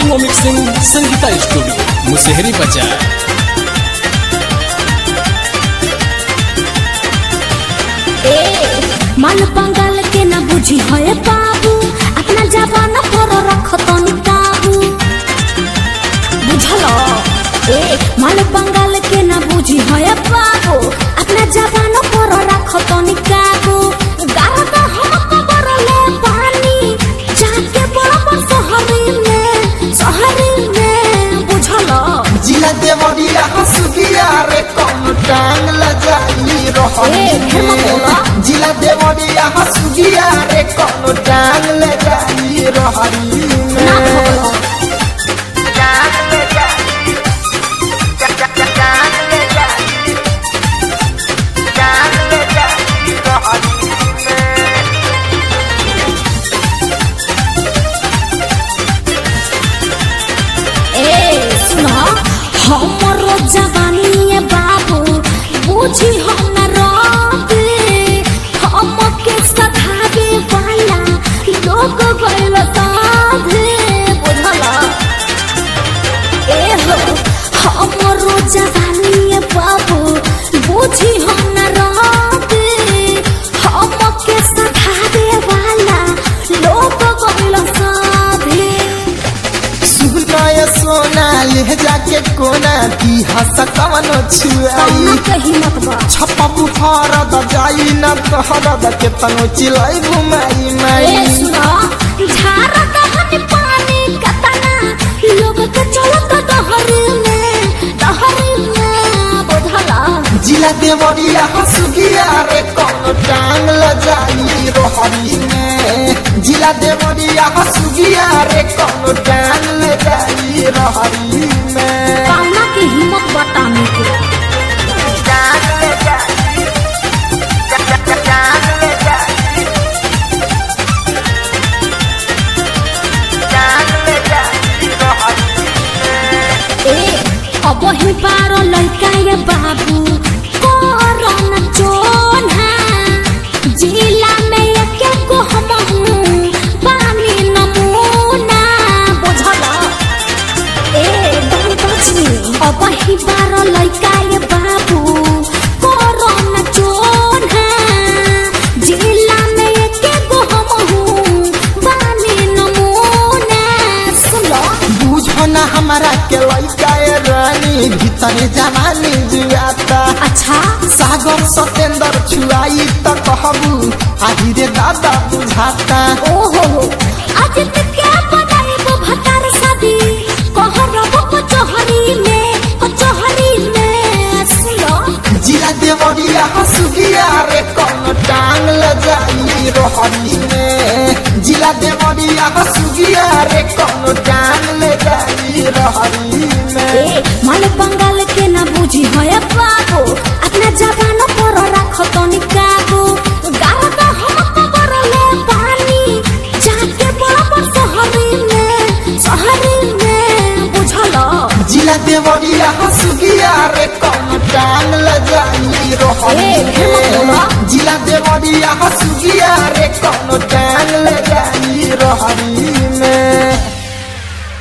Recording और mixing Sangeeta studio Musehri बाजार ए मन बंगाल के न बुझी है बाबू अपना जवान पर रख तनी काबू बुझल ए मन बंगाल के न बुझी है बाबू अपना जवान पर रख तनी काबू गाल का हम कबर ले पानी जाके बड़ा शहरी में शहरी में बुझल जिला देवरिया हसुगिया रे कौन टांग लजाई ए, रहनी फिर मत बोला। जिला देवरिया हसुगिया रे कौन टांग लजाई रहनी ना बोलो टांग लजाई टांग लजाई टांग लजाई रहनी ए सुनो हमरो जवानी है बाबू बुझी हम न रोते हम के सधावे वाला लोग गइल साधे बुझला ए हो हमरो जवानी है बाबू बुझी हम न रोते हम के सधावे वाला लोग गइल साधे सुनाय सोना ले जाके कोना की हस कवनो छुआई कौना कही मत बा छप्पा बुखार द जाई न कहर द के तनो चिलाई घुमाई ए माई सुनो झारा कहनी पानी कतना लोग के चलत दहरी में दहरी में बुझला जिला देवरिया हसुगिया रे कौन टांग ल जाई रोहरी में जिला देवरिया हसुगिया रे कौन टांग ल जाई रोहरी में कौना की हिम्मत बताने के टांग ल जाई टांग ल जाई टांग ल जाई रोहरी ए अब ही पारो लड़का ये बाबू कोरोना जोना जिला में एक को हम पानी नमूना बुझला ए don't touch me अब ही बारो लड़का ये बाबू कोरोना जोना जिला में एक को हम पानी नमूना सुनो बुझो ना हमारा के लइका ए रानी भीतर जवानी जुआता अच्छा सागर सतेंद्र छुआई त कहबू आही रे दादा बुझाता ओहो आज तक क्या बनाई वो भतार शादी कहरब कचहरी में कचहरी में सुनो जिला देवरिया हसुगिया रे कौन टांग ल जाई रोहनी में जिला देवरिया हसुगिया रे कौन टांग ल जाई रोहनी में ए माल बंगाल के ना बुझी है बाबू अपना जवान पर रख तनी काबू गाल का हम कबर ले पानी जाके बड़ा शहरी में शहरी में बुझलो जिला देवरिया हसुगिया रे कौन टांग ल जाई रोहनी ए, फिर मत बोला। में जिला देवरिया हसुगिया रे कौन टांग ल जाई रोहनी